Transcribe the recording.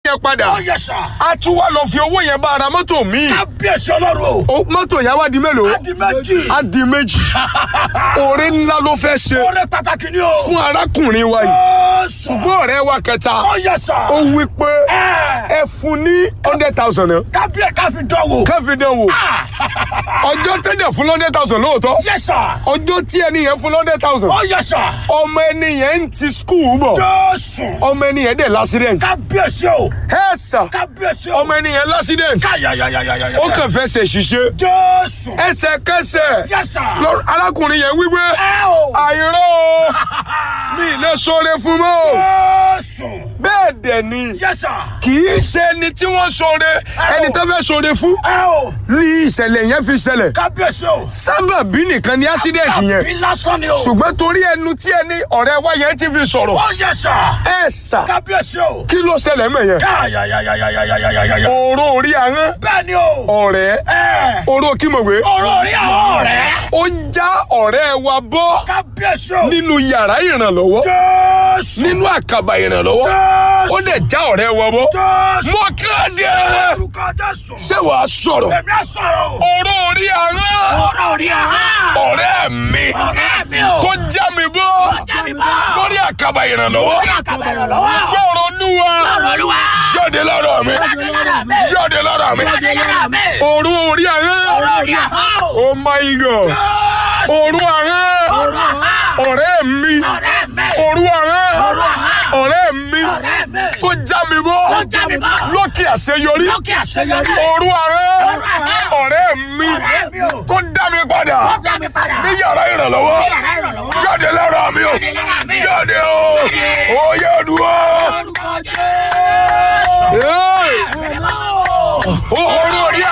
yẹn padà Ó yẹ sà. a tún wá lọ fi owó yẹn bá ara mọ́tò míì Kábíyèsí ọlọ́run o. O- mọ́tò yẹn wá di mélòó Adi méjì. á di méjì oore ńlá ló fẹ́ ṣe Oore pàtàkì ni o. fún arákùnrin wa yìí Ó sà. ṣùgbọ́n ọ̀rẹ́ wa kẹta Ó yẹ sà. ó wí pé Ẹ. ẹ fún ní hundred thousand náà Kábíyè ká fi dánwò. kẹ́fì dán wò ọjọ́ tẹ́lẹ̀ fún hundred thousand lóòótọ́ Yẹ sà. ọjọ́ tí ẹni yẹn fún hundred thousand Ó yẹ sà. ọmọ ẹni yẹn ń ti skul bọ̀ Jésù. ọmọ ẹni yẹn dẹ̀ l'accident Kábíyèsí o. ẹ sà Kábíyèsí o. ọmọ ẹni yẹn l'accident Káyàyàyàyàyà. ó kàn fẹ́ ṣe ṣiṣẹ́ Jésù. ẹsẹ̀kẹsẹ̀ Yẹ sà. lọ- arákùnrin yẹn wípé Ẹ o. àìrọ́ o mi ì lè sọre fún mọ́ o Jésù. bẹ́ẹ̀ dẹ̀ ni Yẹ sà. kì í ṣe ẹni tí wọ́n sọre ẹni tó fẹ́ sọre fún Ẹ o. ní ìṣẹ̀lẹ̀ yẹn fi ṣẹlẹ̀ Kábíyèsí o. sábàbí nìkan ni accident yẹn Àbí lásán ni o. ṣùgbọ́n torí ẹnu tí ẹni ọ̀rẹ́ wa yẹn ti fi sọ̀rọ̀ Ó yẹ sà. ẹ sà Kábíyèsí o. kí ló ṣẹlẹ̀ mọ̀ yẹn Káyàyàyàyàyàyàyà. oró orí ahọ́n Bẹ́ẹ̀ ni o. ọ̀rẹ́ Ẹ. oró kímọ̀wé Ọ̀rọ̀ orí àwọn ọ̀rẹ́. ó já ọ̀rẹ́ wa bọ́ Kábíyèsí o. nínú yàrá ìrànlọ́wọ́ Jésù. nínú àkàbà ìrànlọ́wọ́ Jésù. ó dẹ̀ já ọ̀rẹ́ wa bọ́ Jésù. mo kéde Orúkọ Jésù. ṣé wàá sọ̀rọ̀ Èmi á sọ̀rọ̀ o. oró orí ahọ́n Ọ̀rọ̀ orí àwọn. ọ̀rẹ́ mi Ọ̀rẹ́ mi o. tó já mi bọ́ já mi bọ́. lórí àkàbà ìrànlọ́wọ́ Orí àkàbà ìrànlọ́wọ́. gbọ́rọ̀ olúwa Ọ̀rọ̀ Olúwa. jáde lára mi Jáde lára mi. jáde lára mi Jáde lára mi. oró orí ahọ́n Ọ̀rọ̀ orí àwọn. oh my god Jésù. oró ahọ́n Ọ̀rọ̀ àwọn. ọ̀rẹ́ mi Ọ̀rẹ́ mi. oró ahọ́n Ọ̀rọ̀ àwọn. ọ̀rẹ́ mi Ọ̀rẹ́ mi. tó já mi bọ́ Tó já mi bọ́. lókè àṣeyọrí Lókè àṣeyọrí. oró ahọ́n Ọ̀rọ̀ ahọ́n. ọ̀rẹ́ mi Ọ̀rẹ́ mi o. tó dá mi padà Tó já mi padà. ní yàrá ìrànlọ́wọ́ Ní yàrá ìrànlọ́wọ́. jáde lára mi o Jáde lára mi. jáde o Jáde. oyè dùn Orúkọ Jésù. ó Ẹ̀mí o. oró orí